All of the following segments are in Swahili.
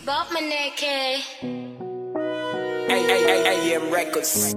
Bob Maneke. AM Records.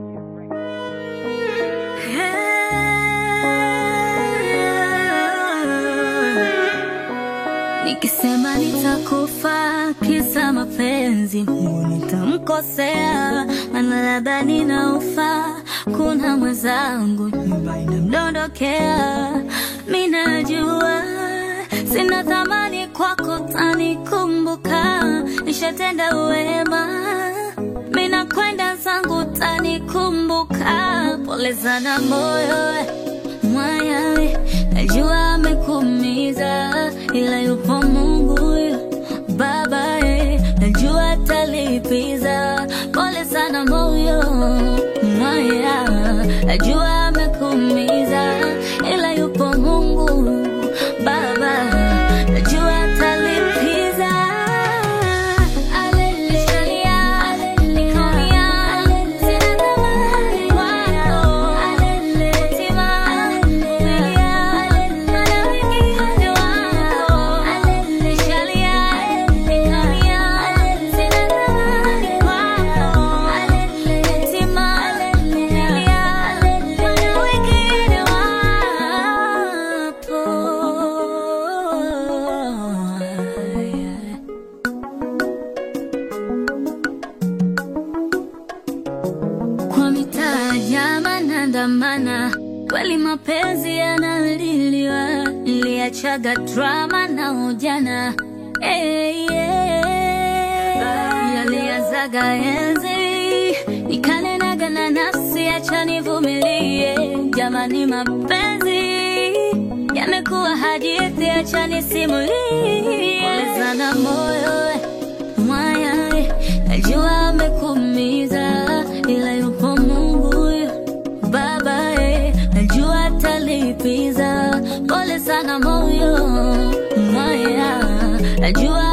Nikisema nitakufa kisa mapenzi, Mungu nitamkosea, maana labda ninaufa. Kuna mwenzangu nyumba inamdondokea, mi najua sina thamani kwako, tanikumbuka nishatenda wema, mi nakwenda zangu, tanikumbuka. Pole sana moyo mwaya, najua amekuumiza, ila yupo Mungu Baba, eh, najua atalipiza. Pole sana moyo mwaya, najua amekuumiza, ila yupo Mungu Baba, najua atalipiza. Aleluya, aleluya, sina thamani kwako. Tima, aleluya, maana wengine wako. Nishalia, aleluya, sina thamani kwako. Tima, aleluya, maana wengine wapo. kwa mitaa jama nandamana, kweli mapenzi yanaliliwa, niliachaga drama na ujana hey, yeah. yaliazaga enzi nikanenaga na nafsi, acha nivumilie, jamani, mapenzi yamekuwa hadithi, acha nisimulie. Pole sana moyo mwaya, najua amekuumiza, ila yupo Mungu Baba, eh, najua atalipiza. Pole sana moyo mwaya, najua